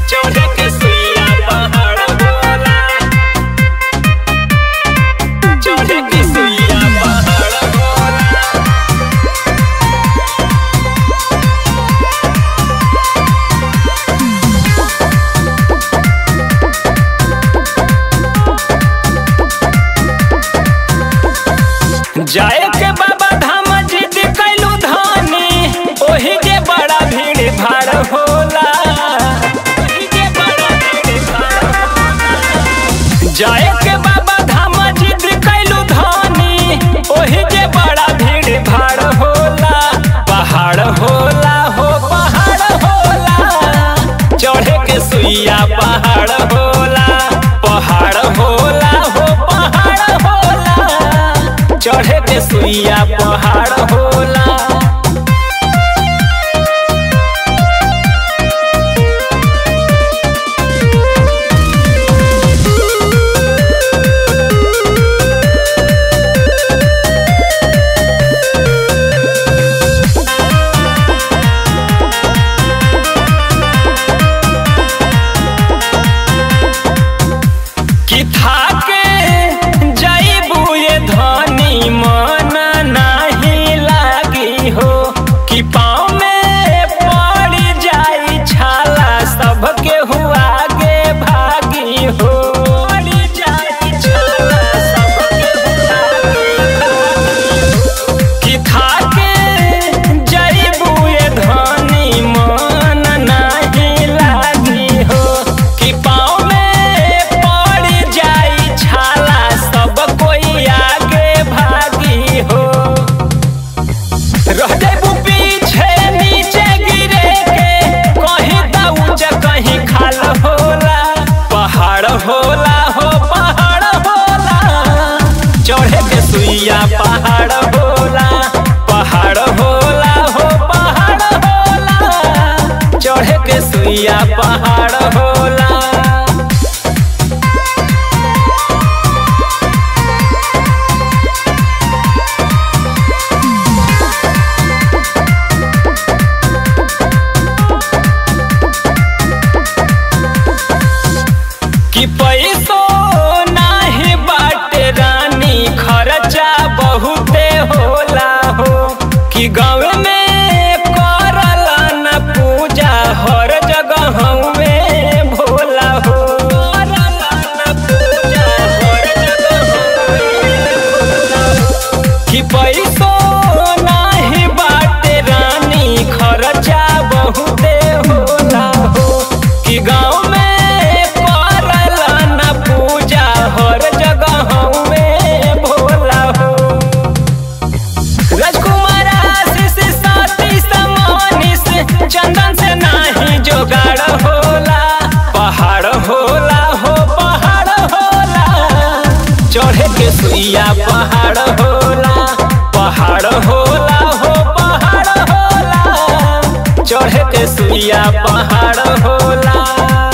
चढ़े के सुइया पहाड़ होला चढ़े के सुइया पहाड़ होला जाए के बाबा धाम जिद कैलू धानी ओही के बड़ा भीड़ भाड़ होला ओही के बड़ा भीड़ भाड़ होला। जाए के बाबा धाम जिद कैलू धानी ओही के बड़ा भीड़ भाड़ होला पहाड़ होला हो पहाड़ होला चढ़े के सुइया पहाड़ होला पहाड़ होला हो पहाड़ होला चढ़े के सुइया पहाड़ होला कि थाके जइबू ये धनी मन नाही लागी हो कि पाँव में पड़ जाई छाला सबके हुआ आगे भागी हो पड़ जाई छाला सबके हुआ आगे कि थाके जइबू ये धनी मन नाही लागी हो कि पाँव में पड़ जाई छाला सब कोई आगे भागी हो रह जाबू पीछे नीचे गिरे के कहीं दाऊज कहीं खाल होला पहाड़ होला हो पहाड़ होला चढ़े के सुइया पहाड़ होला पहाड़ होला हो पहाड़ होला चढ़े के सुइया पहाड़ होला कि पैसो नाही बाटे रानी खर्चा बहुते होला हो कि गाँव में करल न पूजा हर जगह में भोला हो करल न पूजा हर जगह भोला हो। कि पैसो नाही बाटे रानी खर्चा बहुते होला हो कि गाँव में करल न पूजा हर जगह में भोला हो राजकुमार आशीष साथी समानिस चंदन से नाही जोगाड़ होला पहाड़ होला हो पहाड़ होला चढ़े के सुइया पहाड़ होला पहाड़ होला हो पहाड़ होला चढ़े के सुइया पहाड़ होला